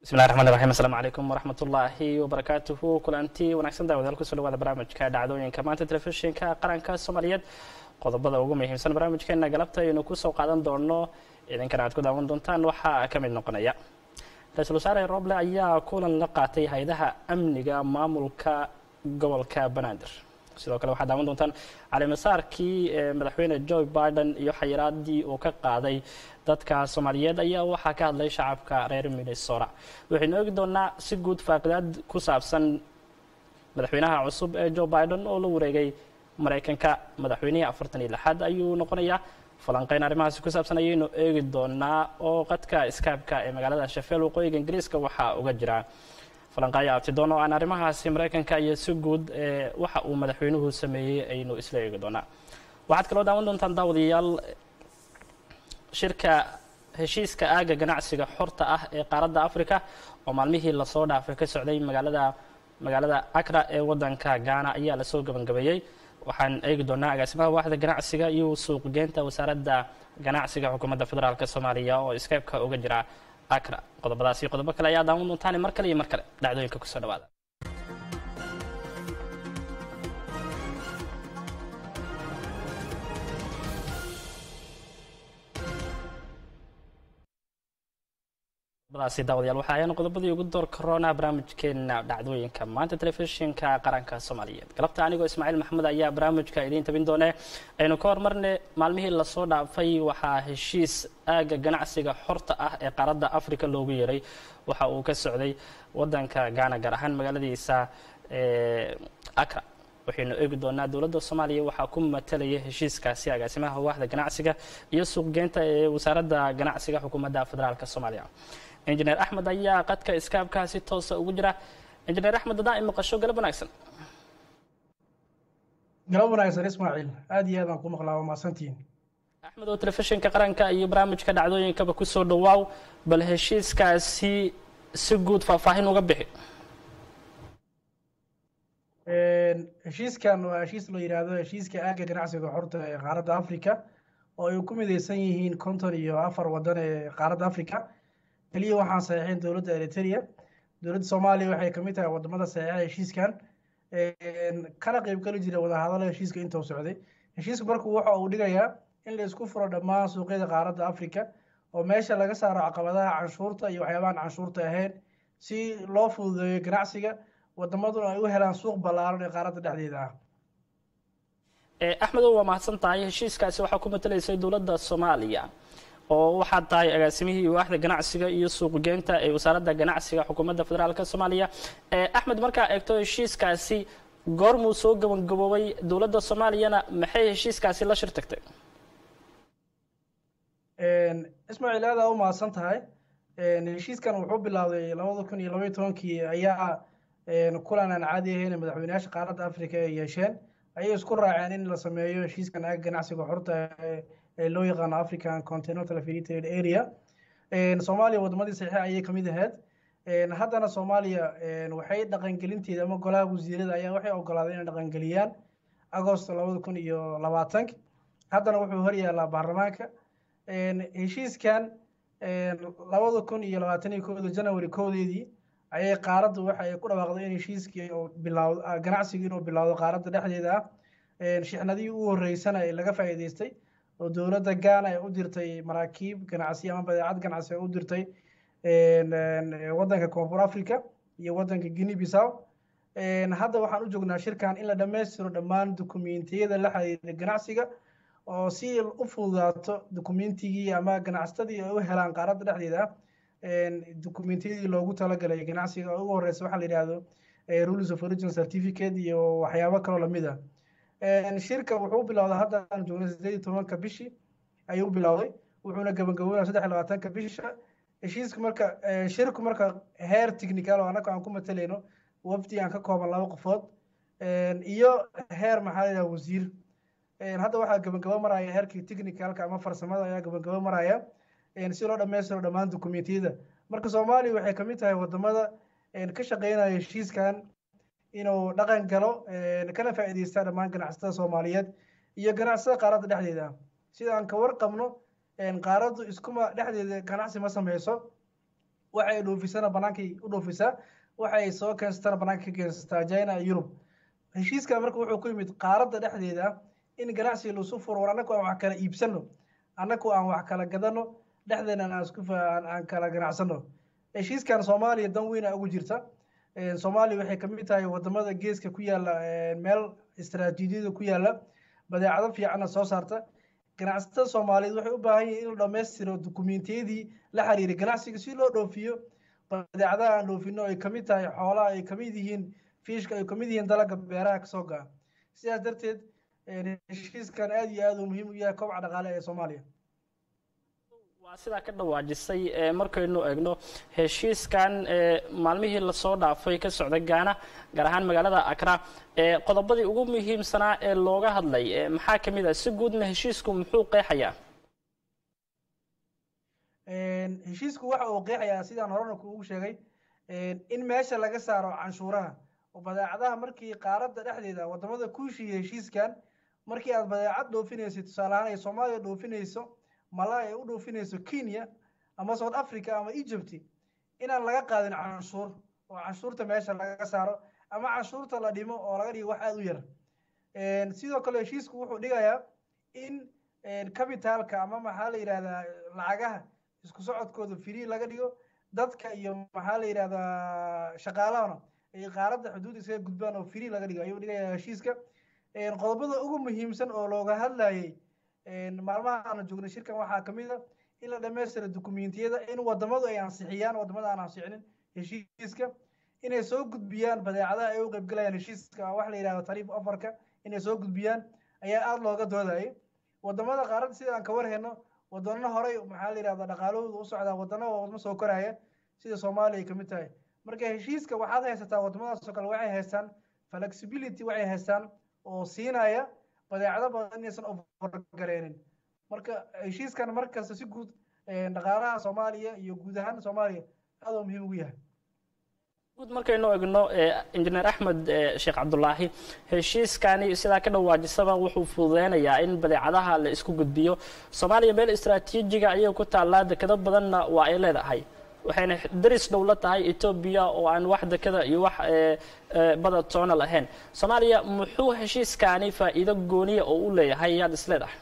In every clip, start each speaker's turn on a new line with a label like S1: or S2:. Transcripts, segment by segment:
S1: bismillahi raxmaan raxiim assalaamu calaykum waraxmat ullaahi wabarakaatuhu kulanti wanaagsan daawadayaal kusoo dhawaada barnaamijka dhacdooyinka maanta telefishinka qaranka soomaaliyeed qodobada ugu muhiimsan barnaamijkeena galabta aynu kusoo qaadan doono idinkana aad ku daawan doontaan waxaa ka mid noqonaya ra-iisul wasaare roble ayaa kulan la qaatay hay-adaha amniga maamulka gobolka banaadir sidoo kale waxaad daawan doontaan calimasaarkii madaxweyne joe biden iyo xayiraadii uu ka qaaday dadka soomaaliyeed ayaa waxaa ka hadlay shacabka reer minnesota waxaynu eegi doonaa si guud faaqidaad ku saabsan madaxweynaha cusub ee joe biden oo la wareegay maraykanka madaxweynihii afartan iyo lixaad ayuu noqonayaa falanqeyn arrimahaasi ku saabsan ayaynu eegi doonaa oo qadka skypeka ee magaalada sheffield waqooyiga ingiriiska waxaa uga jira falanqaayo abtidoon oo aan arrimahaasi maraykanka iyo si guud waxa uu madaxweynuhu sameeyey aynu isla eegi doonaa waxaad kaloo daawan doontaan daawadayaal shirka heshiiska aaga ganacsiga xorta ah ee qaaradda africa oo maalmihii lasoo dhaafay ka socday magaalada magaalada acra ee wadanka ghana ayaa lasoo gabagabeeyey waxaan eegi doonaa agaasimaha waaxda ganacsiga iyo suuqgeynta wasaaradda ganacsiga xukuumadda federaalk soomaaliya oo skypeka uga jira acra qodobadaas iyo qodobo kale ayaa daawan doontaan mar kale iyo mar kale dhacdooyinka kusoo dhawaada qodobadaasi daawadayaal waxa ayaan qodobadii ugu door corona barnaamijkeena dhacdooyinka maanta telefishinka qaranka soomaaliyeed galabta anigoo ismaaciil maxamed ayaa barnaamijka idiin tabin doone aynu ka hormarne maalmihii lasoo dhaafay waxaa heshiis aaga ganacsiga xorta ah ee qaaradda africa loogu yeeray waxa uu ka socday wadanka ghana gaar ahaan magaaladiisa acra waxaynu eegi doonaa dowladda soomaaliya waxaa ku matalaya heshiiskaasi agaasimaha waaxda ganacsiga iyo suuqgeynta ee wasaaradda ganacsiga xukuumadda federaalk soomaaliya injineer axmed ayaa qadka iskaabkaa si toosa ugu jira injineer axmed haddaan imaqasho galab wanaagsan
S2: galab wanaagsan ismaaciil aada iyo aadaan ku maqlaa waa mahadsantihiin
S1: axmed oo telefishinka qaranka iyo barnaamijka dhacdooyinkaba kusoo dhawaaw bal heshiiskaasi si guud faahfaahin uga bixi
S2: heshiiskan waa heshiis la yidhaahdo heshiiska aaga ganacsiga xorta ee qaaradda africa oo ay ku midaysan yihiin konton iyo afar waddan ee qaaradda africa keliya waxaan saxiixin dowladda eritrea dowladda soomaaliya waxay kamid tahay wadamada saxiixa heshiiskan kana qeybgeli jira wadahadalo heshiiska intuu socday heshiisku marku waxa uu dhigayaa in la isku furo dhammaan suuqyada qaaradda africa oo meesha laga saaro caqabadaha canshuurta iyo waxyaabahan canshuurta ahayn si loo fududeeyo ganacsiga wadamaduna ay u helaan suuq ballaaran ee qaaradda dhexdeeda ah
S1: axmedow waa mahadsan tahay heshiiskaasi waxaa ku matalaysay dowladda soomaaliya oo waxaad tahay agaasimihii waaxda ganacsiga iyo suuqgeynta ee wasaaradda ganacsiga xukuumadda federaalk soomaaliya axmed markaa eegto heshiiskaasi goormuu soo gabagaboobay dowladda soomaaliyana maxay heshiiskaasi la shir tagtay
S2: ismaaciil aada u mahadsan tahay heshiiskan wuxuu bilowday labada kun iyo labaiyo tobankii ayaa kulan aan caadi ahayn madaxweyneyaasha qaaradda africa ay yeesheen ayay isku raaceen in la sameeyo heshiiskan aaga ganacsiga xorta ee loo yaqaano african continental free trade area soomaaliya wadamadii saxiixa ayay kamid ahayd haddana soomaaliya waxay dhaqangelinteeda ama golaha wasiirada ayaa waxay ogolaaday inay dhaqangeliyaan agost labada kun iyo labaatank haddana wuxuu horyaalaa baarlamaanka heshiiskan labada kun iyo labaatan iyo kooda january koodeedii ayay qaaraddu waxa ay ku dhawaaqday in heshiiskii uu bilawdo ganacsigii inuu bilowdo qaaradda dhexdeeda ah shixnadihii u horeysana ee laga faa'iidaystay oo dowladda ghana ay u dirtay maraakiib ganacsi ama badeecad ganacsi ay u dirtay waddanka koonfur africa iyo waddanka guinea bissaw hadda waxaan u joognaa shirkan in la dhammaystiro dhammaan dukumentiyada la xiriira ganacsiga oo si u fududaato dukumentigii ama ganacsatadii ay u helaan qaaradda dhexdeeda ah dukumentiyadii loogu talagalay ganacsiga oo ugu horeysa waxaa la yidhaahdo rules of origin certificate iyo waxyaabo kaloo lamid ah shirka wuxuu bilowday hadda aan joognay sideed iyo tobanka bishii ayuu bilowday wuxuuna gabagaboonaya saddex iyo labaatanka bisha heshiiska marka shirku marka heer technical oo annaga aan ku matalayno wafdi aan ka kooban laba qofood iyo heer maxaa la yidhaha wasiir hadda waxaa gabagabo maraya heerkii technicalka ama farsamada ayaa gabagabo maraya si loo dhammaystiro dhammaan dukumentiyada marka soomaaliya waxay kamid tahay wadamada ka shaqeynaya heshiiskan inuu dhaqan galo kana faa'iideysta dhammaan ganacsatada soomaaliyeed iyo ganacsatada qaaradda dhexdeeda sida aan ka warqabno qaaraddu iskuma dhexdeeda ganacsi ma sameyso waxay dhoofisana bannaankay u dhoofisaa waxay soo keensatana bannaanka ka keensataa china iyo yurub heshiiska marka wuxuu ku yimid qaaradda dhexdeeda in ganacsiga lasu furo war annagu aan wax kala iibsano annagu aan wax kala gadano dhexdeena aan isku aan kala ganacsano heshiiskan soomaaliya dan weyna ugu jirta soomaaliya waxay kamid tahay wadamada geeska ku yaala meel istaraatiijiyada ku yaala badeecado fiicanna soo saarta ganacsatada soomaaliyeed waxay u baahan yihin in la dhammaystiro dukumentiyadii la xiriiray ganacsiga si loo dhoofiyo badeecadaha aan dhoofino ay kamid tahay xoolaha ay kamid yihiin fiishka ay kamid yihiin dalaga beeraha kasoo ga'a sidaas darteed heshiiskan aad iyo aad uu muhiim u yahay kobaca dhaqaale ee soomaaliya
S1: waa sidaa ka dhawaajisay markaynu eegno heshiiskan maalmihii lasoo dhaafay ka socda gaana gaar ahaan magaalada akra qodobadii ugu muhiimsanaa ee looga hadlay maxaa kamid ah si guudna heshiisku muxuu qeexayaa
S2: heshiisku waxa uu qeexayaa sidaan horena kuugu sheegay in meesha laga saaro canshuuraha oo badeecadaha markii qaaradda dhexdeeda wadamada ku heshiiya heshiiskan markii aad badeecad dhoofinayso tusaale ahaan ay soomaaliya dhoofinayso malay ay u dhoofinayso kenya ama south africa ama egypt inaan laga qaadin canshuur oo canshuurta meesha laga saaro ama canshuurta la dhimo oo laga dhigo wax aada u yar sidoo kale heshiisku wuxuu dhigayaa in cabitaalka ama maxaa la yidhahdaa lacagaha isku socodkooda free laga dhigo dadka iyo maxaa la yidhahdaa shaqaalahana ay qaaradda xuduud iskaga gudbaan oo free laga dhigo ayuu dhigayaa heshiiska qodobada ugu muhiimsan oo looga hadlayay maalmaha aana joognay shirkan waxaa kamid a in la dhammaystira dukumentiyada in wadamadu ay ansixiyaan wadamada aan ansixinin heshiiska inay soo gudbiyaan badeecadaha ay u qaybgalayaan heshiiska wax la yidhahdo tariif ofarka inay soo gudbiyaan ayaa aada looga doodayay wadamada qaaradda sida aan ka warhayno wadano horey maxaa la yidhahda dhaqaalahooda u socdaa wadano wadamo soo koraya sida soomaaliya ay kamid tahay marka heshiiska waxaad haysataa wadamadaas oo kale waxay haystaan flexibility waxay haystaan oo siinaya badeecado badan inaysan overgareenin marka heshiiskan markasta si guud dhaqaalaha soomaaliya iyo guud ahaan soomaaliya aad oo muhiim ugu yahay
S1: guud markaynu egno injineer axmed sheekh cabdulaahi heshiiskani sidaa ka dhawaajisaba wuxuu fududeynayaa in badeecadaha la isku gudbiyo soomaaliya meel istraatiijiga ayay ku taallaa dekado badanna waa ay leedahay waxayna daris dhow la tahay etoobiya oo aan wax dekada iyo wax bada toona lahayn soomaaliya muxuu heshiiskani faa'iido gooniya oo u leeyahay yaad is leedahay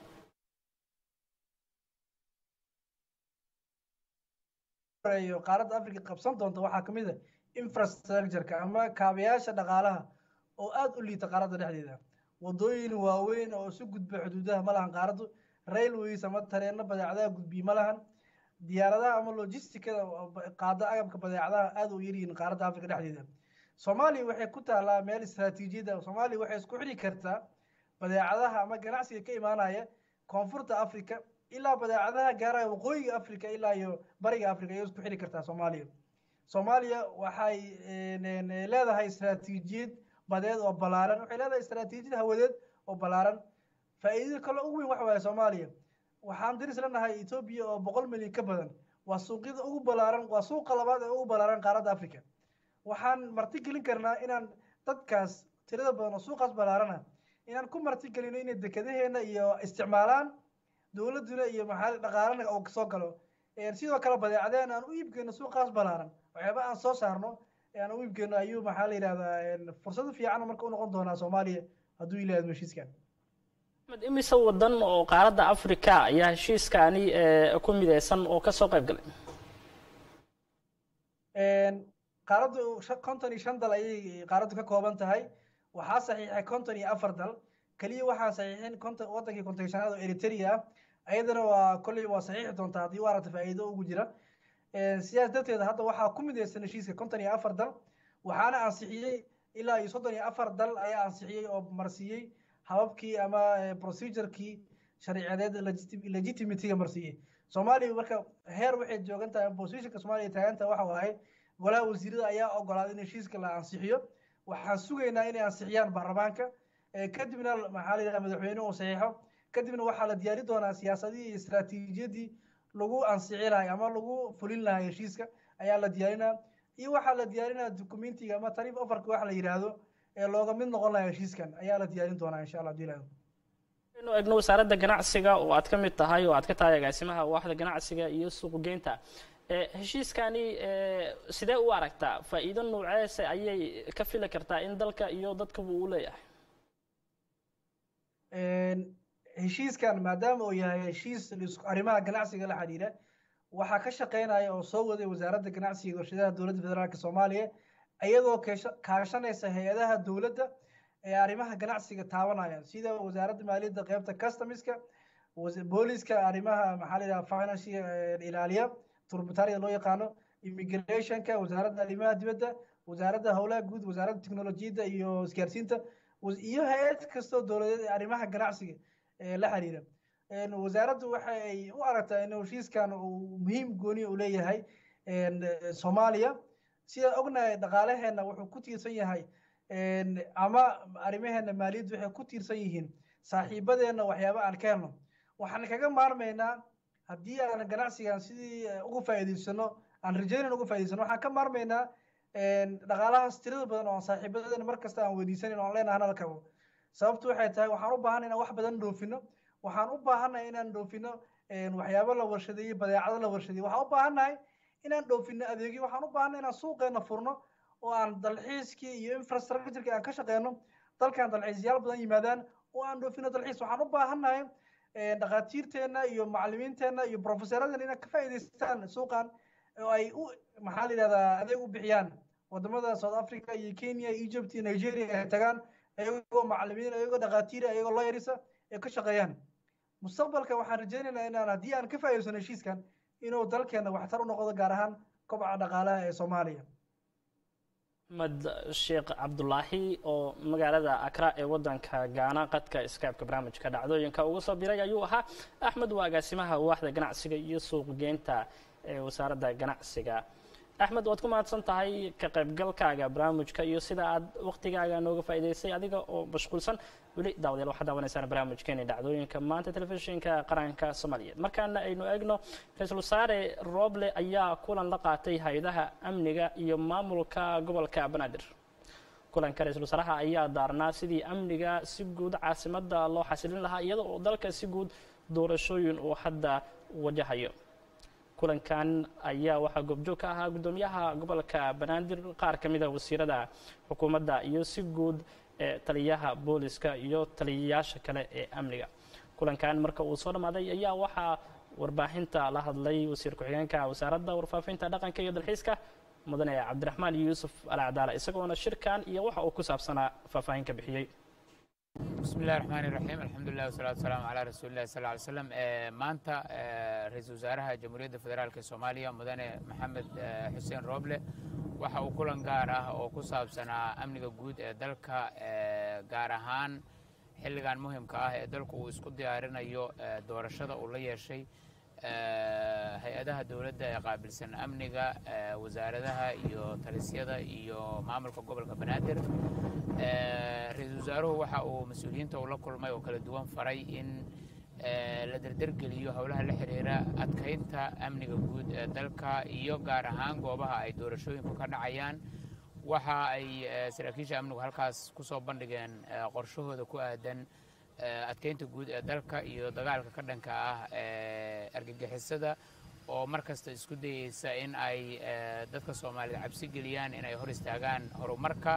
S2: qaaradda africa qabsan doonta waxaa kamid a infrastructureka ama kaabayaasha dhaqaalaha oo aada u liita qaaradda dhexdeeda wadooyin waaweyn oo isu gudba xuduudaha ma lahan qaaraddu railways ama tareeno badeecadaha gudbiye ma lahan diyaaradaha ama logisticada qaada agabka badeecadaha aada u yaryihiin qaaradda africa dhexdeeda soomaaliya waxay ku taalaa meel istraatiijiyada soomaaliya waxay isku xidhi kartaa badeecadaha ama ganacsiga ka imaanaya koonfurta africa ilaa badeecadaha gaaraya waqooyiga africa ilaa iyo bariga africa ayay isku xidhi kartaa soomaaliya soomaaliya waxay leedahay istraatiijiyad badeed oo balaaran waxay leedahay istraatiijiyad hawadeed oo balaaran faa'iidada kale ugu weyn waxa waaye soomaaliya waxaan diris lanahay etoobiya oo boqol milyan ka badan waa suuqyada ugu balaaran waa suuqa labaad ee ugu balaaran qaaradda africa waxaan marti gelin karnaa inaan dadkaas tirada badan oo suuqaas balaarana inaan ku marti gelino inay dekadaheena iyo isticmaalaan dowladduna iyo maxaa dhaqaalana oo soo galo sidoo kale badeecadeen aan u iibgeyno suuqaas balaaran waxyaaba aan soo saarno aan u iibgeyno ayuu maxaa la yidhahdaa fursado fiican marka u noqon doonaa soomaaliya hadduu ilaahdo heshiiskan
S1: axmed imise wadan oo qaaradda africa ayaa heshiiskani ku mideysan oo kasoo qayb galay
S2: qaaraddu konton iyo shan dal ayay qaaraddu ka kooban tahay waxaa saxiixay konton iyo afar dal keliya waxaan saxiixin konton wadankii konton shanaad oo eritrea ah ayadana waa kolley waa saxiixi doontaa haddii u aragta faa'iido ugu jira sidaas darteed hadda waxaa ku mideysan heshiiska konton iyo afar dal waxaana ansixiyey ilaa iyo soddon iyo afar dal ayaa ansixiyey oo marsiiyey hababkii ama procedurekii sharciyadeed legitimatyga marsiiyey soomaaliya marka heer waxay joogan tahay positionka soomaaliya taaganta waxa waaye golaha wasiirada ayaa ogolaaday in heshiiska la ansixiyo waxaan sugaynaa inay ansixiyaan baarlamaanka kadibna maxaa la yidhaha madaxweyne uu saxiixo kadibna waxaa la diyaari doonaa siyaasadii iyo istaraatiijiyadii lagu ansixi lahay ama lagu fulin lahay heshiiska ayaa la diyaarinaa iyo waxaa la diyaarinaa documentiga ama tariif ofarka waxa la yidhaahdo ee looga mid noqon lahaa heshiiskan ayaa la diyaarin doonaa insha allah hadii
S1: inu egno wasaaradda ganacsiga oo aad ka mid tahay oo aad ka tahay agaasimaha waaxda ganacsiga iyo suuqgeynta heshiiskani sidee u aragtaa faa'iido nooceese ayay ka fili kartaa in dalka iyo dadkaba uu leeyahay
S2: heshiiskan maadaama uu yahay heshiis arrimaha ganacsiga la xidhiidha waxaa ka shaqeynaya oo soo waday wasaaradda ganacsiga iyo warshadaha dowladda federaalk soomaaliya iyadoo kaashanaysa hay-adaha dowladda ee arrimaha ganacsiga taabanayaan sida wasaaradda maaliyadda qeybta customiska booliska arrimaha maxaa la yidhaha financial ilaaliya turbutaariga loo yaqaano immigrationka wasaaradda arrimaha dibadda wasaaradda howlaha guud wasaaradda teknolojiyadda iyo isgaarsiinta iyo hay-ad kastoo dowladeed ee arrimaha ganacsiga la xiriira wasaaraddu waxa ay u aragtaa in heshiiskan uu muhiim gooni u leeyahay soomaaliya sidaan ognahay dhaqaalaheena wuxuu ku tiirsan yahay ama arrimaheena maaliyaddu waxay ku tiirsan yihiin saaxiibadeenna waxyaaba aan ka helno waxaan kaga maarmaynaa haddii aan ganacsigan sidii uga faa'iidaysano aan rajaynan uga faa'idaysano waxaan ka maarmaynaa dhaqaalahaas tirada badan oo saaxiibadeena mar kasta aan weydiisanin oo aan leenahay nala kabo sababtu waxay tahay waxaan u baahanay inaan wax badan dhoofino waxaan u baahannahay inaan dhoofino waxyaabo la warshadeeyo badeecado la warshadeeyo waxaan u baahannahay inaan dhoofino adeegyo waxaan u baahannahay inaan suuqeena furno oo aan dalxiiskii iyo infrastructureki aan ka shaqeyno dalkan dalxiisyaal badan yimaadaan oo aan dhoofino dalxiis waxaan u baahannahay dhakhaatiirteenna iyo macallimiinteenna iyo profesoradeenna inay ka faa'iidaystaan suuqan oo ay u maxaa la yidhahdaa adeeg u bixiyaan wadamada south africa iyo kenya egypt iyo nigeria ay tagaan ayagoo macallimiin ayagoo dhakhaatiira ayagoo lawyerisa ay ka shaqeeyaan mustaqbalka waxaan rajaynaynaa inaan haddii aan ka faa'iidaysano heshiiskan inuu dalkeena waxtar u noqdo gaar ahaan kobca dhaqaalaha ee soomaaliya
S1: axmed sheekh cabdulaahi oo magaalada akra ee wadanka gaana qadka skypeka barnaamijka dhacdooyinka uga soo biray ayuu ahaa axmed waa agaasimaha waaxda ganacsiga iyo suuqgeynta ee wasaaradda ganacsiga axmed waad ku mahadsan tahay ka qaybgalkaaga barnaamijka iyo sida aad waktigaaga nooga faa'iidaysay adiga oo mashquulsan weli daawadayaal waxaad daawanaysaan barnaamijkeeni dhacdooyinka maanta telefishinka qaranka soomaaliyeed markaana aynu eegno ra-iisul wasaare roble ayaa kulan la qaatay hay-adaha amniga iyo maamulka gobolka banaadir kulanka ra-iisul wasaaraha ayaa daarnaa sidii amniga si guud caasimadda loo xasilin lahaa iyada oo dalka si guud doorashooyin uu hadda wajahayo kulankan ayaa waxaa goobjoog ka ahaa guddoomiyaha gobolka banaadir qaar ka mida wasiirada xukuumadda iyo si guud taliyaha booliska iyo taliyayaasha kale ee amniga kulankan marka uu soo dhammaaday ayaa waxaa warbaahinta la hadlay wasiir ku-xigeenka wasaaradda warfaafinta dhaqanka iyo dalxiiska mudane cabdiraxmaan yuusuf alacdaala isagoona shirkan iyo waxa uu ku saabsanaa faahfaahin ka bixiyey
S3: bismi illahi raxmaan iraxiim alxamdulilah wasalaatu wasalaamu calaa rasuuli illahi sal ly slam maanta ra-iisul wasaaraha jamhuuriyadda federaalk ee soomaaliya mudane maxamed xuseen rooble waxa uu kulan gaar ah oo ku saabsanaa amniga guud ee dalka gaar ahaan xilligan muhimka ah ee dalku uu isku diyaarinayo doorashada uu la yeeshay hay-adaha dowladda ee qaabilsan amniga wasaaradaha iyo talisyada iyo maamulka gobolka banaadir ra-iisul wasaaruhu waxa uu mas-uuliyiinta uu la kulmay oo kala duwan faray in la derdergeliyo howlaha la xiriira adkaynta amniga guud ee dalka iyo gaar ahaan goobaha ay doorashooyinku ka dhacayaan waxa ay saraakiisha amnigu halkaas ku soo bandhigeen qorshahooda ku aadan adkaynta guud ee dalka iyo dagaalka ka dhanka ah ee argagixisada oo mar kasta isku dayeysa in ay dadka soomaalida cabsi geliyaan inay hor istaagaan horumarka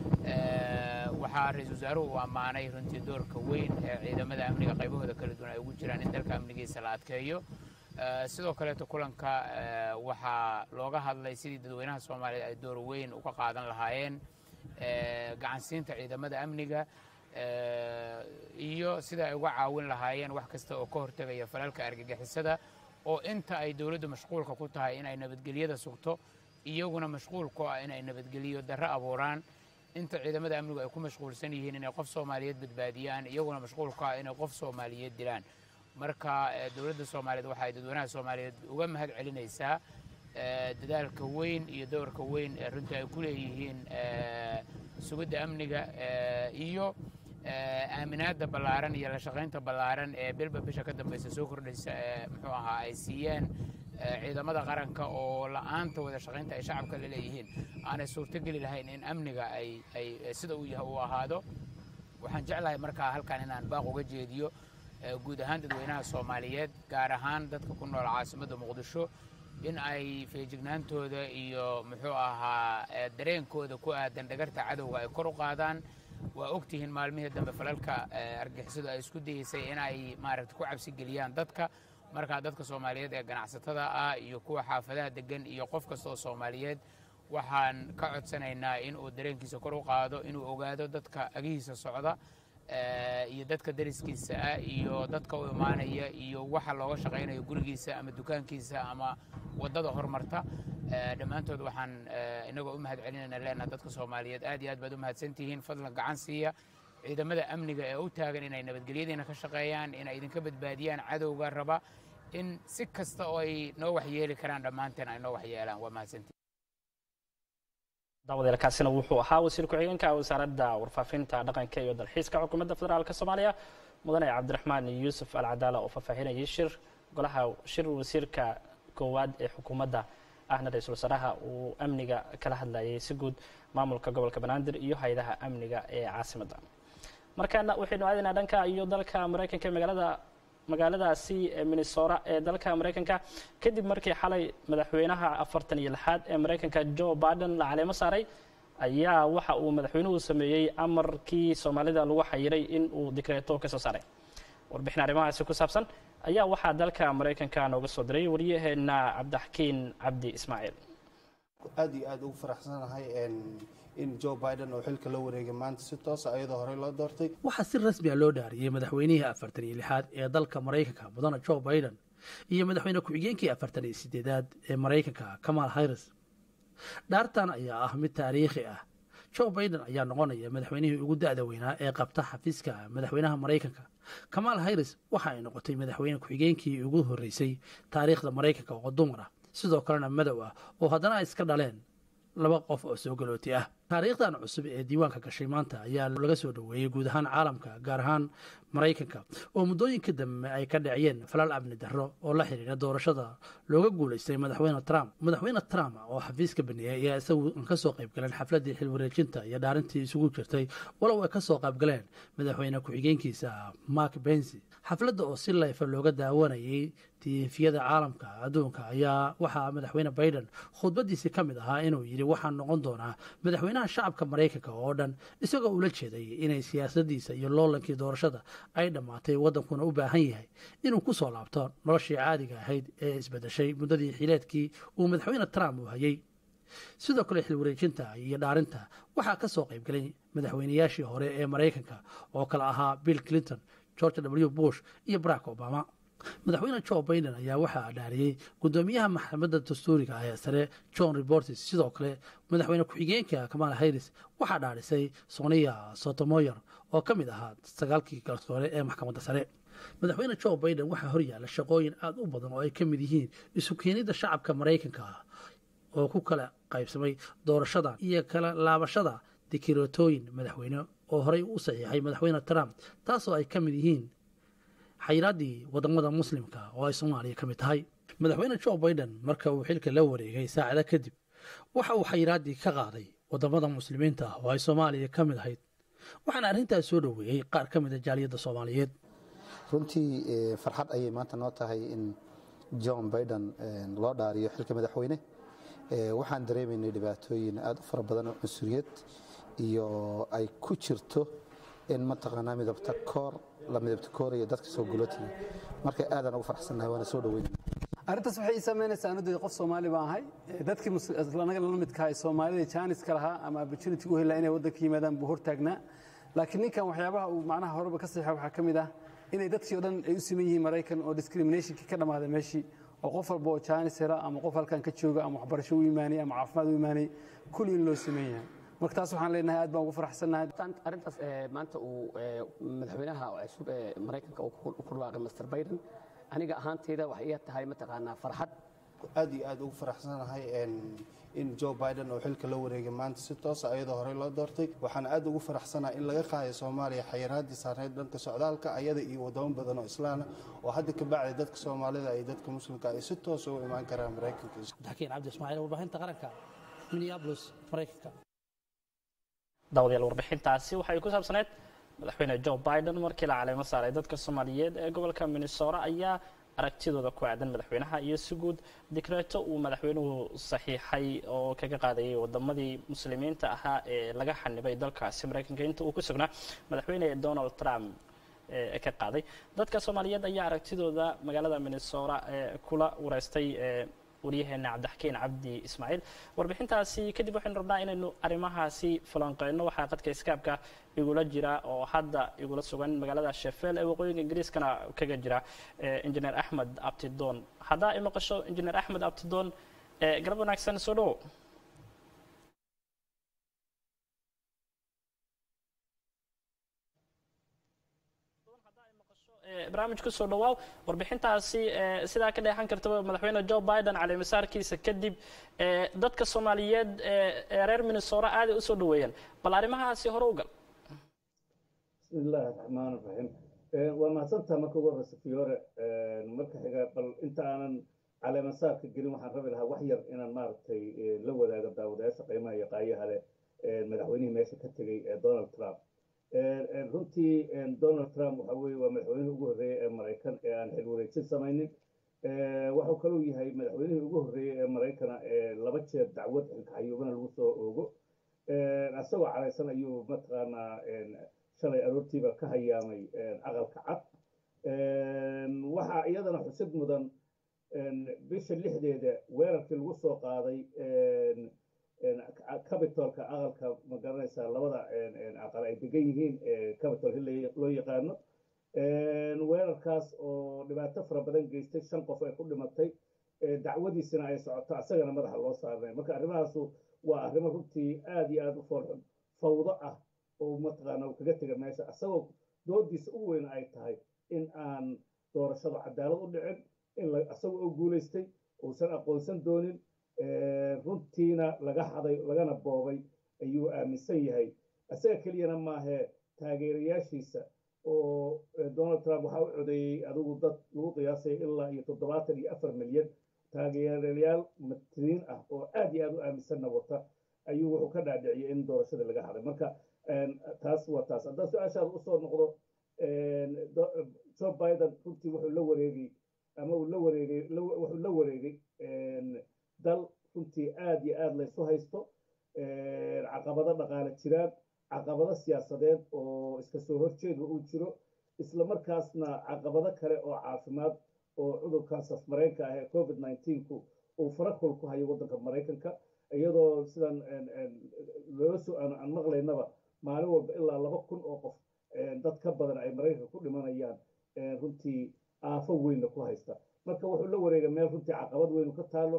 S3: waxaa ra-iisul wasaaruhu uu ammaanay runtii doorka weyn ee ciidamada amniga qaybahooda kala duwan ay ugu jiraan in dalka amnigiisa la adkeeyo sidoo kaleeto kulanka waxaa looga hadlay sidii dadweynaha soomaaliyeed ay door weyn uga qaadan lahaayeen gacansiinta ciidamada amniga iyo sida ay uga caawin lahaayeen wax kasta oo ka hortegaya falalka argagixisada oo inta ay dowladdu mashquulka ku tahay inay nabadgelyada sugto iyaguna mashquul ku ah inay nabadgeliyo darro abuuraan inta ciidamada amnigu ay ku mashquulsan yihiin inay qof soomaaliyeed badbaadiyaan iyaguna mashquul ku ah inay qof soomaaliyeed dilaan marka dowladda soomaaliyeed waxa ay dadweynaha soomaaliyeed uga mahad celinaysaa dadaalka weyn iyo doorka weyn ee runtii ay ku leeyihiin sugidda amniga iyo aaminaadda ballaaran iyo la shaqaynta ballaaran ee bilba bisha ka dambaysa soo kordhaysa ee muxuu ahaa ay siiyeen ciidamada qaranka oo la'aanta wada shaqaynta ay shacabka la leeyihiin aanay suurtogeli lahayn in amniga ay ay sida uu yahay uu ahaado waxaan jeclahay markaa halkan inaan baaq uga jeediyo guud ahaan dadweynaha soomaaliyeed gaar ahaan dadka ku nool caasimadda muqdisho in ay feejignaantooda iyo muxuu ahaa dareenkooda ku aadan dhagarta cadowga ay kor u qaadaan waa ogtihiin maalmihii dambe falalka argixisadu ay isku dayeysay in ay maaragta ku cabsi geliyaan dadka markaa dadka soomaaliyeed ee ganacsatada ah iyo kuwa xaafadaha degan iyo qof kasta oo soomaaliyeed waxaan ka codsanaynaa in uu dareenkiisa kor u qaado inuu ogaado dadka agihiisa socda iyo dadka dariskiisa ah iyo dadka u imaanaya iyo waxa looga shaqaynayo gurigiisa ama dukaankiisa ama waddada hormarta dhammaantood waxaan inagoo u mahad celinayna leenaha dadka soomaaliyeed aad iyo aad baad u mahadsantihiin fadlan gacan siiya ciidamada amniga ee u taagan inay nabadgelyadiina ka shaqeeyaan inay idinka badbaadiyaan cadowga raba in si kasta oo ay noo waxyeeli karaan dhammaanteen ay noo waxyeelaan waa mahadsantihin
S1: daawadeelkaasina wuxuu ahaa wasiir ku-xigeenka wasaaradda warfaafinta dhaqanka iyo dalxiiska xukuumadda federaalk soomaaliya mudane cabdiraxmaan yuusuf alcadaala oo faahfaahinayay shir golaha shir wasiirka koowaad ee xukuumadda ahna ra-iisul wasaaraha uu amniga kala hadlayay si guud maamulka gobolka banaadir iyo hay-adaha amniga ee caasimadda markaana waxaynu aadaynaa dhanka iyo dalka maraykanka magaalada magaaladaasi minnesora ee dalka maraykanka kadib markii xalay madaxweynaha afartan iyo lixaad ee maraykanka joe biden la caleemo saaray ayaa waxa uu madaxweynuhu sameeyey amarkii soomaalida lagu xayiray in uu dikreeto ka soo saaray warbixin arrimahaasi ku saabsan ayaa waxaa dalka maraykanka nooga soo diray waryaheena cabdixakiin cabdi ismaaciil
S4: aad iyo aad ugu faraxsanahay in joe biden oo xilka la wareegay maanta si toosa ayadoo horey loo doortay
S5: waxaa si rasmi a loo dhaariyey madaxweynihii afartan iyo lixaad ee dalka maraykanka mudane joe biden iyo madaxweyne ku-xigeenkii afartan iyo sideedaad ee maraykanka kamal harris dhaartan ayaa ah mid taariikhi ah joe biden ayaa noqonaya madaxweynihii ugu da-da weynaa ee qabta xafiiska madaxweynaha maraykanka kamal harris waxa ay noqotay madaxweyne ku-xigeenkii ugu horreysay taariikhda maraykanka oo dumar ah sidoo kalena madow ah oo haddana ay iska dhaleen laba qof oo soo galooti ah taariikhdan cusub ee diiwaanka gashay maanta ayaa laga soo dhoweeyey guud ahaan caalamka gaar ahaan maraykanka oo muddooyinka dambe ay ka dhaciyeen falal amni darro oo la xidhiira doorashada looga guulaystay madaxweyne trump madaxweyne trump oo xafiiska baneeyey ayaa isagu ka soo qaybgaleen xafladdii xilwareejinta iyo dhaarintii isugu jirtay walow ay ka soo qaybgaleen madaxweyne ku-xigeenkiisa mark bensi xafladda oo si layfa looga daawanayay tiifiyada caalamka adduunka ayaa waxaa madaxweyne biden khudbadiisii ka mid ahaa inuu yidhi waxaan noqon doonaa madaxweynaha shacabka maraykanka oo dhan isagoo ula jeeday inay siyaasadiisa iyo loolankii doorashada ay dhammaatay waddankuna u baahan yahay inuu ku soo laabto noloshii caadiga ahayd ee isbedeshay muddadii xileedkii uu madaxweyne trump uu hayay sidoo kale xilwareejinta iyo dhaarinta waxaa ka soo qaybgalay madaxweynayaashii hore ee maraykanka oo kale ahaa bill clinton george w bush iyo barack obama madaxweyne joe biden ayaa waxaa dhaariyey guddoomiyaha maxkamadda dastuuriga ah ee sare john reportes sidoo kale madaxweyne ku-xigeenka kamal harris waxaa dhaarisay sonia sotomoyor oo ka mid ahaa sagaalkii garsoore ee maxkamadda sare madaxweyne joe biden waxaa horyaala shaqooyin aada u badan oo ay ka mid yihiin isu keenidda shacabka maraykanka ah oo ku kala qaybsamay doorashada iyo kala laabashada dikiratooyin madaxweyne oo horey u saxiixay madaxweyne trump taasoo ay ka mid yihiin xayiraaddii wadamada muslimka oo ay soomaaliya ka mid tahay madaxweyne joe biden marka uu xilka la wareegay saacada kadib waxa uu xayiraaddii ka qaaday wadamada muslimiinta ah oo ay soomaaliya ka mid ahayd waxaana arrintaas soo dhoweeyey qaar ka mid a jaaliyadda soomaaliyeed
S4: runtii farxad ayay maanta noo tahay in john biden loo dhaariyo xilka madaxweyne waxaan dareemaynay dhibaatooyin aad u fara badan oo cunsuriyad iyo ay ku jirto in mataqaanaa midabta koor la midabta kooraya dadka soo gulootiga marka aadaan ugu faraxsannahay waana soo dhaweynayna
S6: arrintaas waxay ii samaynaysaa anudeed qof soomaali baan ahay dadkii anaga la midka ay soomaalida jaaniska lahaa ama opportunity u helaa inay waddanka yimaadaan buu hortaagnaa laakiin ninkan waxyaabaha uu macnaha horeba ka saxiixa waxaa ka mid ah inay dadkii o dhan ay u siman yihiin maraykan oo discriminationkii ka dhammaaday meeshii oo qof walba oo jaanis hela ama qof halkan ka jooga ama waxbarasho u imaanay ama caafimaad u imaanay kulli in loo siman yahay marka taas waxaan leenahay aad baan ugu faraxsannahay
S7: arrintaas maanta uu madaxweynaha cusub ee maraykanka uu ku dhawaaqay master biden aniga ahaanteyda waxay ii tahay mataqaanaa farxad
S4: aad iyo aad ugu faraxsanahay in joe biden oo xilka la wareegay maanta si toosa ayadoo horey loo doortay waxaan aad ugu faraxsanahay in laga qaaday soomaaliya xayiraaddii saarneyd dhanka socdaalka ayada iyo wadamo badan oo islaana oo hadda ka bacday dadka soomaalida iyo dadka muslimka ay si toosa u imaan karaan maraykanka
S5: abdixakiin cabdi ismaaciil warbaahinta qaranka minneapolis maraykanka
S1: daawadayaal warbixintaasi waxay ku saabsaneyd madaxweyne joe biden markii la caleemo saaray dadka soomaaliyeed ee gobolka minnesota ayaa aragtidooda ku aadan madaxweynaha iyo si guud dikreeto uu madaxweynuhu saxiixay oo kaga qaadayay wadamadii muslimiinta ahaa ee laga xanibay dalkaasi maraykanka inta uu ku sugnaa madaxweyne donald trump ka qaaday dadka soomaaliyeed ayaa aragtidooda magaalada minnesota kula wareystay waryaheena cabdixakiin cabdi ismaaciil warbixintaasi kadib waxaynu rabnaa inaynu arrimahaasi falanqeyno waxaa qadka iskaabka igula jira oo hadda igula sugan magaalada sheffield ee waqooyiga ingiriiskana kaga jira injineer axmed abtidoon haddaa i maqasho injineer axmed abtidoon galab wanaagsan soo dhowo barnaamij kusoo dhawaaw warbixintaasi sidaa ka dheexan kartaba madaxweyne joe biden caleemasaarkiisa kadib dadka soomaaliyeed ee reer minnesota aaday usoo dhaweeyeen bal arrimahaasi hore u gal
S8: bismi illaahi raxmaan raxiim waa mahadsantaa marka ugu horeysa fiyoore marka xiga bal inta aanan caleemasaarka gelin waxaan rabi lahaa wax yar inaan maaragtay la wadaago daawadayaasha qiimaha iyo qaayaha leh madaxweynihii meesha ka tegey ee donald trump runtii donald trump waxa weeye waa madaxweynihii ugu horreeyey ee maraykan ee aan xil wareejin samaynin waxuu kaluu yahay madaxweynihii ugu horreeyey ee maraykana ee laba jeer dacwad xilkaxayuubana lagu soo oogo isagoo caraysan ayuu mataqaanaa shalay aroortiiba ka hayaamay aqalka cad waxaa iyadana xusid mudan bisha lixdeeda weerarkii lagu soo qaaday capitolka aqalka ma garanaysaa labada aqal ay degan yihiin capitol hill loo yaqaano weerarkaas oo dhibaato fara badan geystay shan qof ay ku dhimatay dacwadiisina ay socoto asagana madaxa loo saarnay marka arrimahaasu waa arrimo runtii aad iyo aad u foolxun fawdo ah oo mataqaana uu kaga tega meesha asagoo doodiisa ugu weyn ay tahay in aan doorashadu cadaalad u dhicin in asagoo oo guulaystay uusan aqoonsan doonin runtiina laga haday lagana boobay ayuu aaminsan yahay isaga keliyana maahee taageerayaashiisa oo donald trump waxaa u codeeyey adigu dad lagu qiyaasay ilaa iyo toddobaatan iyo afar milyan taageerayaal matiriin ah oo aad iyo aad u aaminsanna wata ayuu wuxuu ka dhaadhiciyay in doorashada laga haday marka taas waa taas haddaan su-aashaada usoo noqdo joe biden runtii wuxuu la wareegay ama uu la wareegay wuxuu la wareegay dal runtii aad iyo aad laysu haysto caqabado dhaqaale jiraan caqabado siyaasadeed oo iska soo horjeeda uu jiro isla markaasna caqabado kale oo caafimaad oo cudurkan safmareenka ah ee covid ku uu farakul ku hayo waddanka maraykanka iyadoo sidan looso aan maqlaynaba maalin walba ilaa laba kun oo qof dad ka badan ay maraykanka ku dhimanayaan runtii aafo weynna ku haysta marka wuxuu la wareegay meel runtii caqabad weynu ka taalo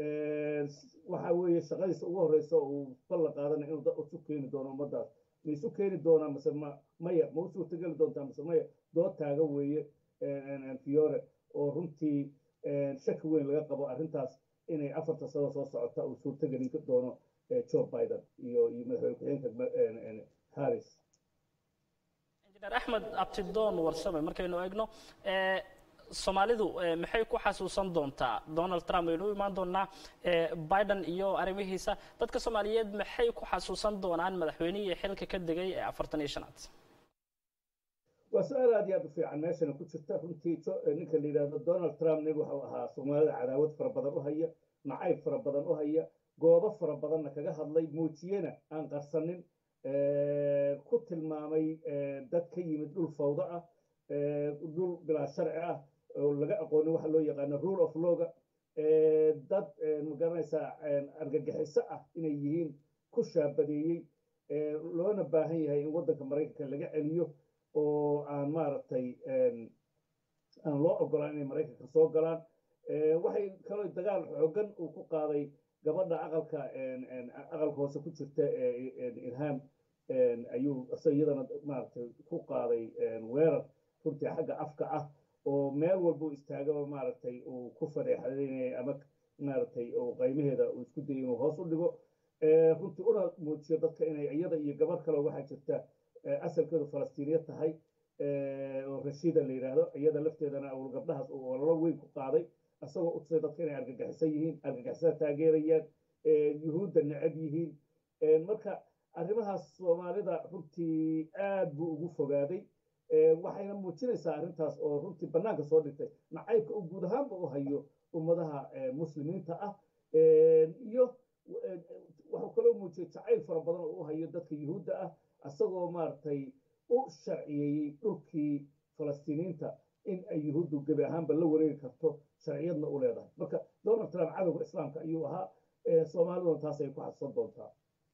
S8: waxa weeye shaqadiisa ugu horeysa uu ballan qaadanaya inuu dad isu keeni doono ummadaas ma isu keeni doonaa mase ma maya ma u suurtageli doontaa mase maya dood taaga weeye fiore oo runtii shaki weyn laga qabo arrintaas inay afarta sano soo socota uu suurtagelin doono joe biden iyo iyo madaxweyne ku-xigeenka harris
S1: injineer axmed abtidoon warsame markaynu eegno soomaalidu maxay ku xasuusan doontaa donald trump waynu u imaan doonaa biden iyo arrimihiisa dadka soomaaliyeed maxay ku xasuusan doonaan madaxweynihii xilka ka degay ee afartan iyo shanaad
S8: waa su-aal aad iyo aad u fiican meeshana ku jirta runtii ninka la yidhaahdo donald trump nin wuxuu ahaa soomaalida cadaawad fara badan u haya nacayb fara badan u haya goobo fara badanna kaga hadlay muujiyena aan qarsanin ku tilmaamay dad ka yimid dhul fawdo ah dhul bilaa sharci ah oo laga aqoonin waxa loo yaqaano rule of lawga dad magaranaysaa argagixiso ah inay yihiin ku shaabadeeyey loona baahan yahay in waddanka maraykanka laga celiyo oo aan maaragtay aan loo ogolaan inay maraykanka soo galaan waxay kaloo dagaal xoogan uu ku qaaday gabadha aqalka aqalka hoose ku jirta ilhaam ayuu iyadana maaragtay ku qaaday weerar runtii xagga afka ah oo meel walba u istaagaba maaragtay uu ku fadeexaynaya ama maaragtay uu qaymaheeda uu isku dayay inuu hoos u dhigo runtii una muujiyo dadka inay iyada iyo gabar kale waxaa jirta asalkeedu falastiiniya tahay oo rashiida la yidhaahdo iyada lafteedana uu gabdhahaas uu ololo weyn ku qaaday isagoo u tusay dadka inay argagixisan yihiin argagixisada taageerayaan yuhuudda necab yihiin marka arrimahaas soomaalida runtii aad buu ugu fogaaday waxayna muujinaysaa arrintaas oo runtii bannaanka soo dhigtay nacaybka uu guud ahaanba u hayo ummadaha muslimiinta ah iyo wuxuu kaloo muujiyey jacayl fara badan oo u hayo dadka yuhuudda ah isagoo maaragtay u sharciyeeyey dhulkii falastiiniinta in ay yuhuuddu gebi ahaanba la wareegi karto sharciyadna u leedahay marka donald trump cadowga islaamka ayuu ahaa soomaaliduna taas ay ku xadsan doontaa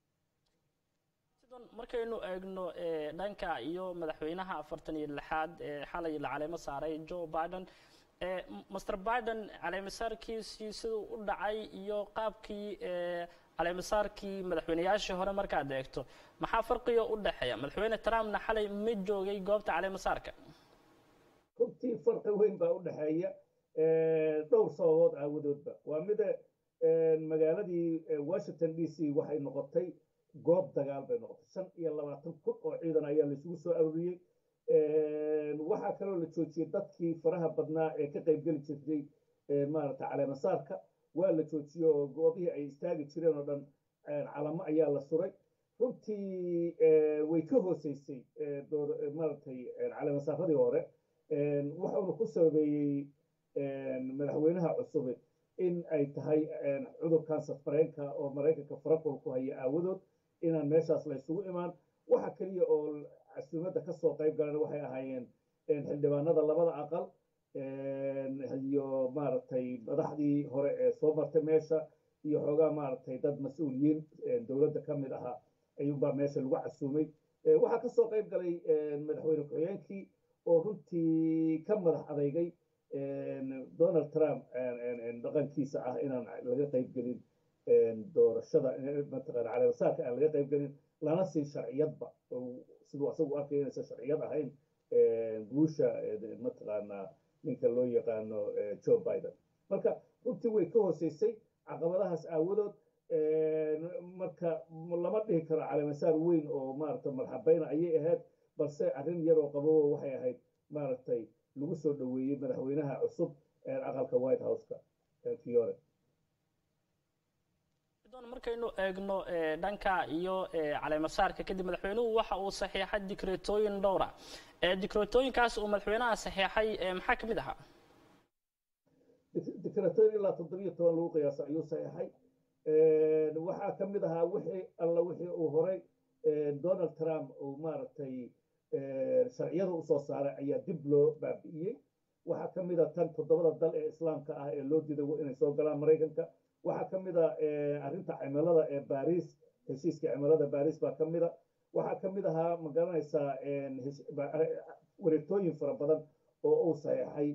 S1: markaynu eegno dhanka iyo madaxweynaha afartan iyo lixaad ee xalay la caleemo saaray joe biden master biden caleemasaarkiisii siduu u dhacay iyo qaabkii caleemasaarkii madaxweyneyaashii hore markaad eegto maxaa farqiga u dhexeeya madaxweyne trumpna xalay ma joogay goobta caleemasaarka
S8: runtii farqi weyn baa u dhexeeya dhowr sababood aawadoodba waa mida magaaladii washington d c waxay noqotay goob dagaal bay noqotay shan iyo labaatan kun oo ciidan ayaa laisugu soo arooriyey waxaa kaloo la joojiyey dadkii faraha badnaa ee ka qaybgeli jirtay maaragta caleemasaarka waa la joojiyey oo goobihii ay istaagi jireen oo dhan calamo ayaa la suray runtii way ka hooseysay maaragtay caleemasaaradii hore wuxuuna ku sababeeyey madaxweynaha cusube in ay tahay cudurkan safareenka oo maraykanka farakul ku haya aawadood inaan meeshaas la isugu imaan waxa keliya oo casuumadda ka soo qayb galan waxay ahaayeen xildhibaanada labada aqal iyo maaragtay madaxdii hore ee soo martay meesha iyo xoogaa maaragtay dad mas-uuliyiin dowladda ka mid ahaa ayuunbaa meesha lagu casuumay waxaa ka soo qayb galay madaxweyne ku-xigeenkii oo runtii ka madax adeygay donald trump dhaqankiisa ah inaan laga qayb gelin doorashada mataqaana caleemasaarka aan laga qayb gelin lana siin sharciyadba siduu asagu arkay inaysan sharciyad ahayn guusha mataqaanaa ninka loo yaqaano joe biden marka runtii way ka hooseysay caqabadahaas aawadood marka lama dhihi karo caleemasaar weyn oo maaragta marxabayna ayay ahayd balse arrin yaroo qabowo waxay ahayd maaragtay lagu soo dhoweeyey madaxweynaha cusub aqalka white houseka fiore
S1: markaynu eegno dhanka iyo caleemasaarka kadib madaxweynuhu waxa uu saxiixay dikreetooyin dhowra dikreetooyinkaas uu madaxweynaha saxiixay maxaa ka mid ahaa
S8: dikreetooyin ilaa toddobiyo toban lagu qiyaasa ayuu saxiixay waxaa ka mid ahaa wixii alla wixii uu horay donald trump uu maaragtay sharciyada usoo saaray ayaa dib loo baabi'iyey waxaa ka mid a tan toddobada dal ee islaamka ah ee loo diiday inay soo galaan maraykanka waxaa ka mid a arrinta cimilada ee baris heshiiska cimilada baris baa ka mid a waxaa ka mid ahaa ma garanaysaa wareegtooyin fara badan oo uu saxeexay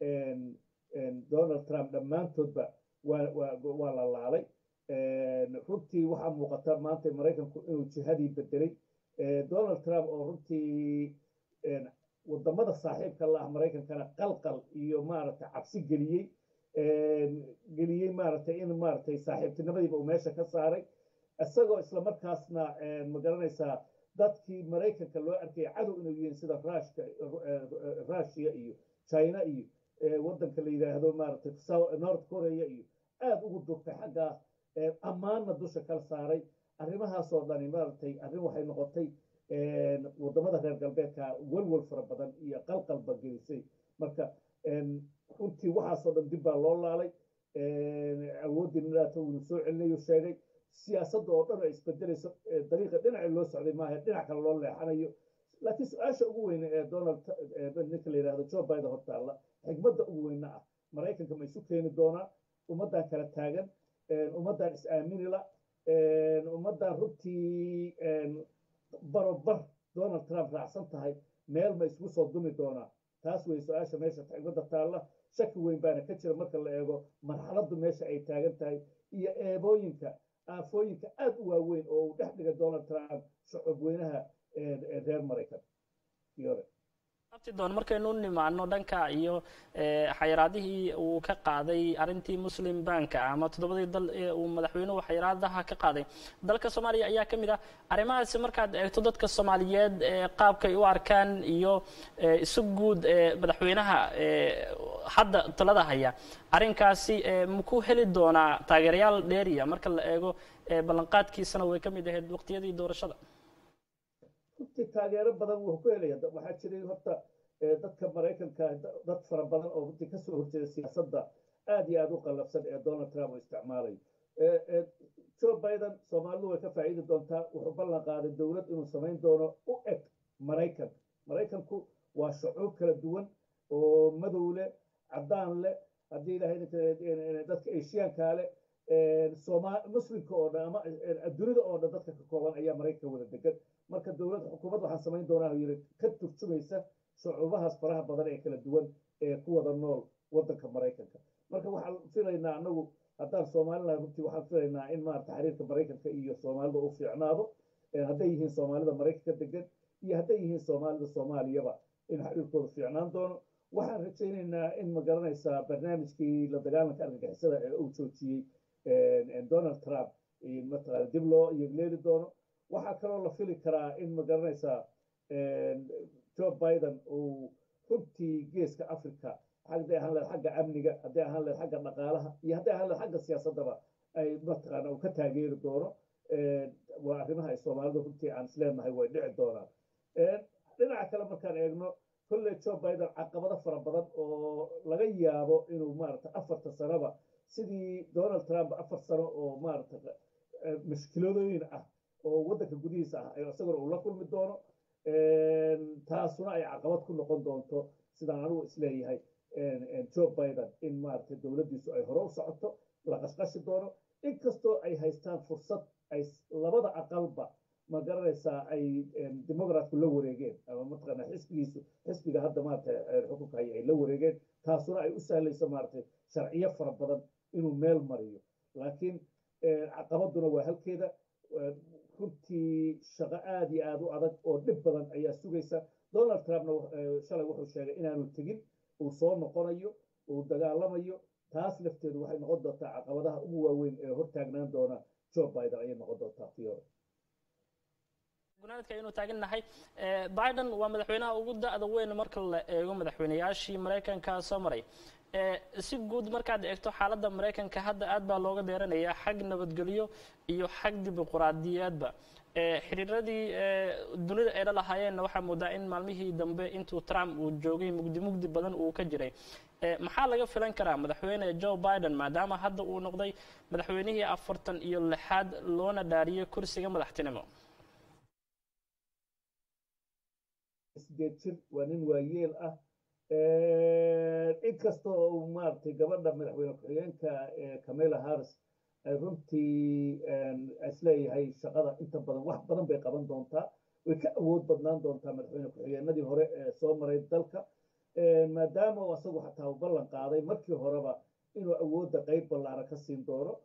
S8: donald trump dhammaantoodba waa la laalay runtii waxaa muuqata maanta maraykanku inuu jihadii bedelay donald trump oo runtii wadamada saaxiibka la ah maraykankana qalqal iyo maaragtay cabsi geliyey geliyey maaragtay in maaragtay saaxiibtinimadiiba uu meesha ka saaray isagoo islamarkaasna ma garanaysaa dadkii maraykanka loo arkayay cadow inuu yihiin sida rushka russia iyo china iyo waddanka la yidhaahdo maaragtay north korea iyo aada ugu durtay xaggaas ammaanna dusha kala saaray arrimahaasoo dhani maaragtay arrin waxay noqotay wadamada reer galbeedka welwel fara badan iyo qalqalba gelisay marka runtii waxaasoo dhan dib baa loo laalay awooddii nidhaata uunu soo celinayu sheegay siyaasadda oo dhan ay isbedelayso dariiqa dhinaci loo socday maaha dhinac kale loo leexanayo laakiin su-aasha ugu weyne ee donald ninka la yidhahdo joe biden hortaalla xigmadda ugu weyne ah maraykanka ma isu keeni doonaa ummaddan kala taagan ummaddan is-aaminila ummaddan runtii barobar donald trump raacsan tahay meel ma isugu soo dumi doonaa taas wey su-aasha meesha xigmadda taalla shaki weyn baana ka jira marka la eego marxaladdu meesha ay taagan tahay iyo eebooyinka aafooyinka aada u waaweyn oo uu dhex dhigay donald trump shucub weynaha reer maraykan
S1: doon markaynu nimaano dhanka iyo xayiraadihii uu ka qaaday arrintii muslim banka ama toddobadii dal ee uu madaxweynuhu xayiraadaha ka qaaday dalka soomaaliya ayaa ka mid ah arrimahaasi markaad eegto dadka soomaaliyeed qaabkay u arkaan iyo isu guud madaxweynaha hadda talada haya arrinkaasi maku heli doonaa taageerayaal dheeriya marka la eego ballanqaadkiisana way ka mid ahayd waqtiyadii doorashada
S8: runtii taageero badan wuu ku helaya waxaa jiray horta dadka maraykanka dad fara badan oo runtii kasoo horjeeda siyaasadda aad iyo aad u qallafsan ee donald trump uu isticmaalayo joe biden soomaalidu way ka faa'iidi doontaa wuxuu ballan qaaday dowlad inuu samayn doono u eg maraykan maraykanku waa shucuub kala duwan oo madow leh caddaan leh haddii ilahay dadka eshiyaanka leh muslimka oo dhan ama dunida oo dhan dadka ka kooban ayaa maraykanka wada degan marka dowlad xukuumad waxaan samayn doonaa yiri ka turjumaysa shucuubahaas faraha badan ee kala duwan ee ku wada nool waddanka maraykanka marka waxaan filaynaa anagu haddaan soomaliland runtii waxaan filaynaa in maarata xiriirka maraykanka iyo soomaalida uu fiicnaado hadday yihiin soomaalida maraykanka degan iyo hadday yihiin soomaalida soomaaliyaba in xiriirkooda fiicnaan doono waxaan rajaynaynaa in ma garanaysaa barnaamijkii la dagaalanka argagixisada ee uu joojiyey donald trump mataqaana dib loo yegleeli doono waxaa kaloo la fili karaa in ma garanaysaa joe biden uu runtii geeska africa hadday ahaan lahayd xagga amniga hadday ahaan lahayd xagga dhaqaalaha iyo hadday ahaan lahayd xagga siyaasaddaba ay mataqaana uu ka taageeri doono waa arrimaha ay soomaalidu runtii aan isleenahay way dhici doonaan dhinaca kale markaan eegno kolley joe biden caqabado fara badan oo laga yaabo inuu maarata afarta sanoba sidii donald trump afar sano oo maarata mushkiladooyin ah oo waddanka gudihiisa ah isaguna uu la kulmi doono taasuna ay caqabad ku noqon doonto sidaan anigu isleeyahay joe biden in maarata dowladdiisu ay hore u socoto la qashqashi doono inkastoo ay haystaan fursad ay labada aqalba ma garanaysaa ay democratku la wareegeen ama mataqaana xisbigiisu xisbiga hadda maarata xukunka haya ay la wareegeen taasuna ay u sahlayso maaragtay sharciyo fara badan inuu meel mariyo laakiin caqabaduna waa halkeeda runtii shaqo aad iyo aad u adag oo dhib badan ayaa sugaysa donald trumpna shalay wuxuu sheegay inaanu tegin uu soo noqonayo uu dagaalamayo taas lafteedu waxay noqon doontaa caqabadaha ugu waaweyn ee hortaagnaan doona joe biden ayay noqon doontaa fiore
S1: gunaanadka aynu taagannahay biden waa madaxweynaha ugu da-da weyn marka la eego madaxweynayaashii maraykanka soo maray si guud markaad eegto xaaladda maraykanka hadda aad baa looga deeranayaa xag nabadgelyo iyo xag dimuquraadiyaadba xiriiradii dunida ay la lahaayeenna waxaa moodaa in maalmihii dambe intuu trump uu joogay mugdi mugdi badan uu ka jiray maxaa laga filan karaa madaxweyne joe biden maadaama hadda uu noqday madaxweynihii afartan iyo lixaad loona dhaariyay kursiga madaxtinimo
S8: sideed jir waa nin waayeel ah inkastoo uu maaragtay gabadha madaxweyne ku-xigeenka camela harris ay runtii isleeyahay shaqada inta badan wax badan bay qaban doontaa way ka awood badnaan doontaa madaxweyne ku-xigeenadii hore ee soo maray dalka maadaama uu asagu xataa u ballan qaaday markii horeba inuu awoodda qeyb ballaara ka siin doono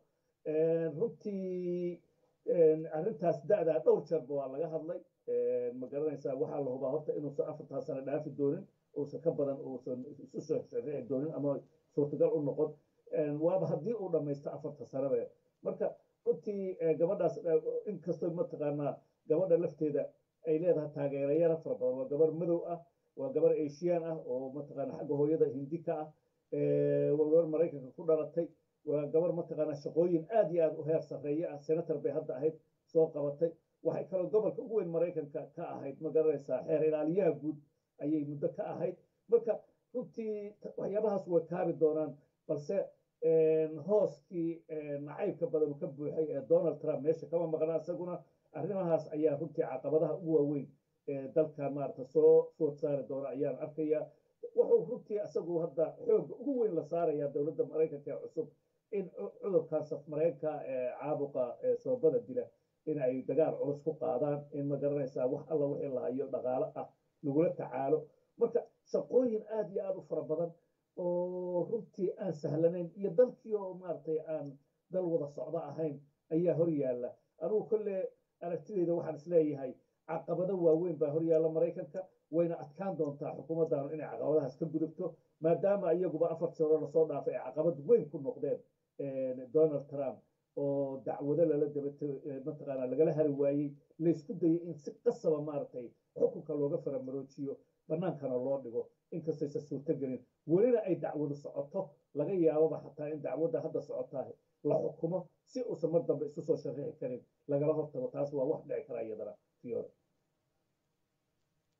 S8: runtii arrintaas da-daa dhowr jeerba waa laga hadlay ma garanaysaa waxaa la hubaa horta inuusan afartaa sano dhaafi doonin uusan ka badan uusan isu soo sharici doonin ama suurtagal u noqon waaba haddii uu dhammaysto afarta sanobe marka runtii gabadhaas inkastoo mataqaanaa gabadha lafteeda ay leedahay taageerayara fara badan waa gabar madow ah waa gabar ashiyaan ah oo mataqaana xagga hooyada hindi ka ah waa gabar maraykanka ku dhalatay waa gabar mataqaana shaqooyin aad iyo aad u heer sarreeye ah senator bay hadda ahayd soo qabatay waxay kaloo gobolka ugu weyn maraykanka ka ahayd ma garanaysaa xeer ilaaliyaha guud ayay muddo ka ahayd marka runtii waxyaabahaas way kaabi doonaan balse hooskii nacaybka badan ka buuxay ee donald trump meesha kama maqna isaguna arrimahaas ayaa runtii caqabadaha ugu waaweyn ee dalka maarata soo food saari doona ayaan arkayaa wuxuu runtii isagu hadda xoogga ugu weyn la saarayaa dowladda maraykanka ee cusub in cudurkan saf mareenka ee caabuqa ee sababada dila in ay dagaal culus ku qaadaan in ma garanaysaa wax alla wixii la hayo dhaqaalo ah lagula tacaalo marka shaqooyin aad iyo aad u fara badan oo runtii aan sahlanayn iyo dalkii oo maaragtay aan dal wada socdo ahayn ayaa hor yaalla anugu kolle aragtidayda waxaan isleeyahay caqabado waaweyn baa hor yaalla maraykanka wayna adkaan doontaa xukuumaddaanu inay caqabadahaas ka gudubto maadaama iyaguba afartii hore lasoo dhaafay ay caqabad weyn ku noqdeen donald trump oo dacwado lala dabato mataqaana lagala hari waayey laysku dayay in si qasaba maaragtay xukunka looga faramaroojiyo bannaankana loo dhigo inkastaysa suurtogelin welina ay dacwadu socoto laga yaababa xataa in dacwadda hadda socotaa la xukumo si uusan mar dambe isu soo sharixi karin lagala hortago taas waa wax dhici kara iyadana fiore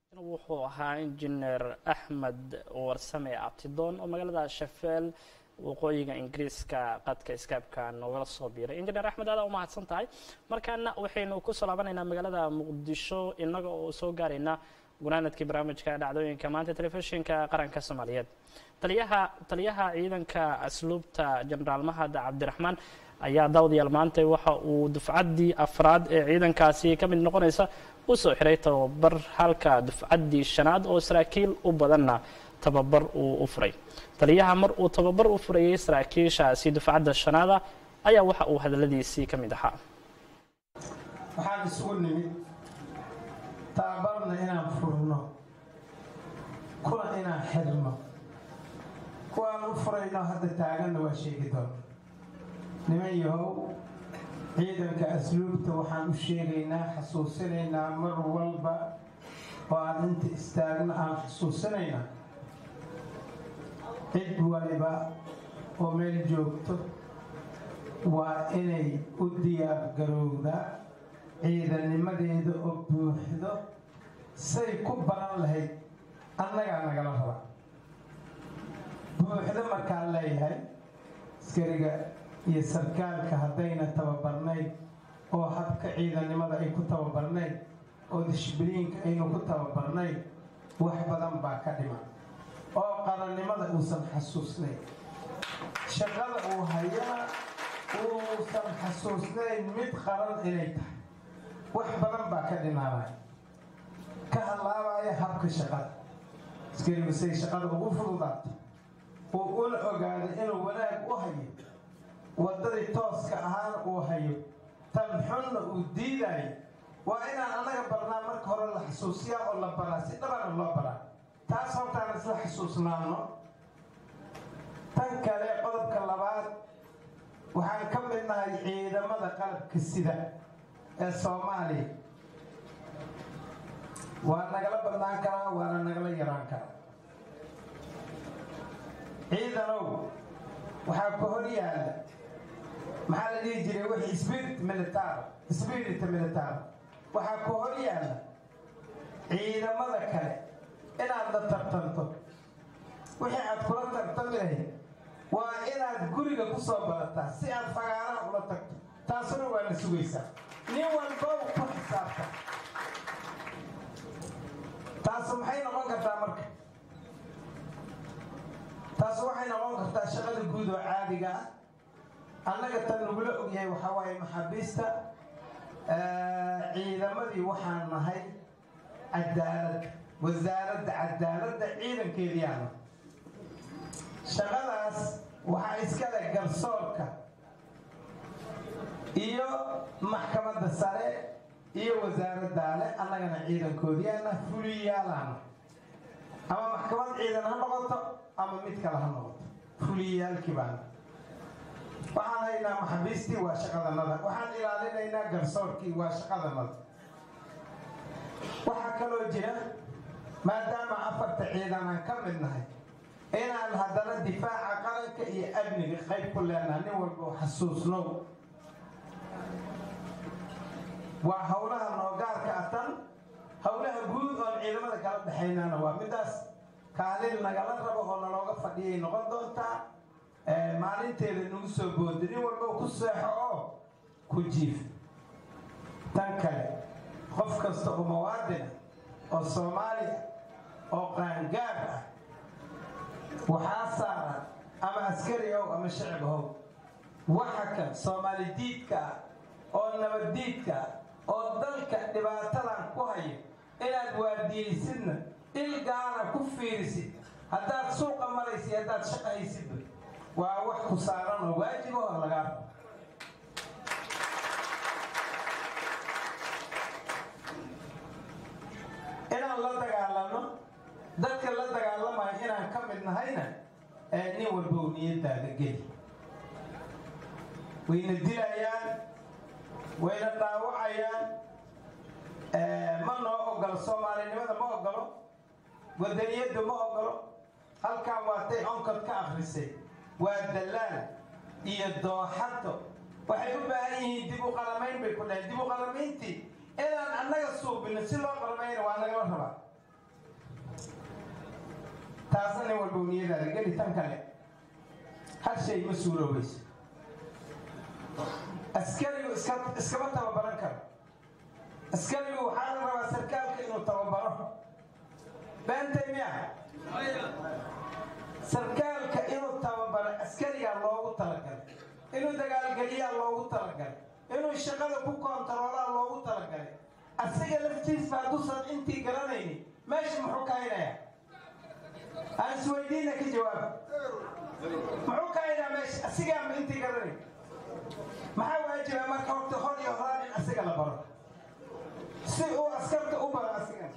S1: wuxuu ahaa injineer axmed warsame abtidoon oo magaalada shafeel waqooyiga ingiriiska qadka skypeka noogala soo biiray injineer axmed aada u mahadsan tahay markaana waxaynu kusoo laabanaynaa magaalada muqdisho inaga oo soo gaarayna gunaanadkii barnaamijka dhacdooyinka maanta telefishinka qaranka soomaaliyeed taliyaha taliyaha ciidanka asluubta jenaraal mahad cabdiraxmaan ayaa daawadayaal maanta waxa uu dufcaddii afraad ee ciidankaasi ka mid noqonaysa u soo xiray tababar halka dufcaddii shanaad oo saraakiil u badanna tababar uu u furay taliyaha mar uu tababar u furayay saraakiishaasi dufcadda shanaada ayaa waxa uu hadaladiisii ka mid ahaa
S9: waxaan isugu nimid tababarna inaan furno kuna inaan xirno kuwaan u furayno hadda taaganna waa sheegi doona niman yahow ciidanka asluubta waxaan u sheegaynaa xasuusinaynaa mar walba oo aan inta istaagno aan xasuusinaynaa cid waliba oo meel joogto waa inay u diyaar garowdaa ciidannimadeeda oo buuxdo say ku baran lahayd annagaa nagala raba buuxdo markaan leeyahay askariga iyo sarkaalka haddayna tababarnayn oo habka ciidannimada ay ku tababarnayn oo dishbiliinka aynu ku tababarnayn wax badan baa ka dhiman oo qarannimada uusan xasuusnayn shaqada uu hayana uusan xasuusnayn mid qaran inay tahay wax badan baa ka dhinaanaya ka hadlaabaya habka shaqada askarigu say shaqada ugu fududaato uu una ogaado inuu wanaag u hayo waddadii tooska ahaana uu hayo tan xunna uu diidayo waa inaan annaga barnaa marka hore la xasuusiyaa oo la baraa si dhabana loo baraa taas hortaan isla xasuusnaano tan kale qodobka labaad waxaan ka mid nahay ciidamada qalabka sida ee soomaaliya waa nagala badnaan karaa waana nagala yaraan karaa ciidanow waxaa ku hor yaalla maxaa la dhihi jiray wixii spirit militar spirit militar waxaa ku hor yaalla ciidamada kale inaad la tartanto wixii aad kula tartami lahayd waa inaad guriga ku soo barataa si aad fagaaraha ula tagto taasuna waa la sugaysaa nin walbow ku xisaabta taasu maxay noqon kartaa marka taasu waxay noqon kartaa shaqada guud oo caadiga ah annaga tan lagula ogyahay waxaa waaye maxaabiista ciidamadii waxaan nahay cadaalad wasaaradda cadaaladda ciidankeediyaana shaqadaas waxaa iskale garsoorka iyo maxkamadda sare iyo wasaaraddaale annagana ciidankoodiyaana fuliyaalana ama maxkamad ciidan ha noqoto ama mid kale ha noqoto fuliyaalkii baana waxaan haynaa maxabiistii waa shaqadanada waxaan ilaalinaynaa garsoorkii waa shaqadanada waxaa kaloo jira maadaama afarta ciidan aan ka mid nahay inaan haddana difaaca qaranka iyo amniga qayb ku leenaha nin walba oo xasuusnow waa howlaha noogaarka atan howlaha guud oon ciidamada kala dhexaynana waa midaas kaalin nagala rabo oo nalooga fadhiyay noqon doontaa maalinteeda nagu soo booda nin walba ku seexo oo ku jiif tan kale qof kasta oo muwaadina oo soomaaliya oo qaangaar ah waxaa saaran ama askari ow ama shicib how waxa kan soomaali diidka ah oo nabaddiidka ah oo dalka dhibaatadan ku hayo inaad waardiyeysidna il gaara ku fiirisid haddaad suuqa maraysid haddaad shaqaysidba waa wax ku saaran oo waajib oo lagaa rabo inaan la dagaalano dadka la dagaalamayo inaan ka mid nahayna nin walbow niyadaada geli wayna dilayaan wayna dhaawacayaan ma noo ogolo soomaalinimada ma ogolo wadaniyadda ma ogolo halkan waatay onkod ka akrisay waa dallaal iyo dooxato waxay u baahan yihiin dib u qalamayn bay ku dhaheen dib u qalamayntii inaan annaga suubino si loo qalamayna waa nagala rabaa taasna nin walba niyadaada geli tan kale hal shay ma suuroobayso askarigu iska iskama tababaran karo askarigu waxaa la rabaa sarkaalka inuu tababaro beentay miya sarkaalka inuu tababaro askarigaa loogu talagalay inuu dagaalgeliyaa loogu talagalay inuu shaqada ku koontaroolaa loogu talagalay asiga laftiisba hadduusan intii garanaynin meesha muxuu ka haynayaa aan isweydiina ka jawaaba muxuu ka haynaa meesha asigaa ma intii garanayn maxaa waajiba marka horta hor iyo horaan in asiga la baro si uu askarta u baro asigan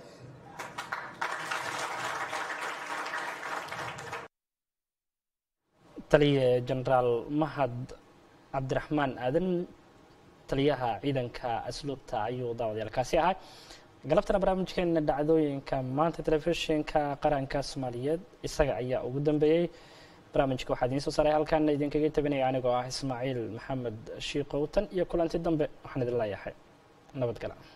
S1: taliye genaraal mahad cabdiraxmaan aadan taliyaha ciidanka asluubta ayuu daawadayaalkaasi ahaa galabtana barnaamijkeena dhacdooyinka maanta telefishinka qaranka soomaaliyeed isaga ayaa ugu dambeeyey barnaamijka waxaa idiin soo saaray halkaana idinkaga tabinaya anigoo ah ismaaciil maxamed shiiqowtan iyo kulanti dambe waxaan idin leeyahay nabadgala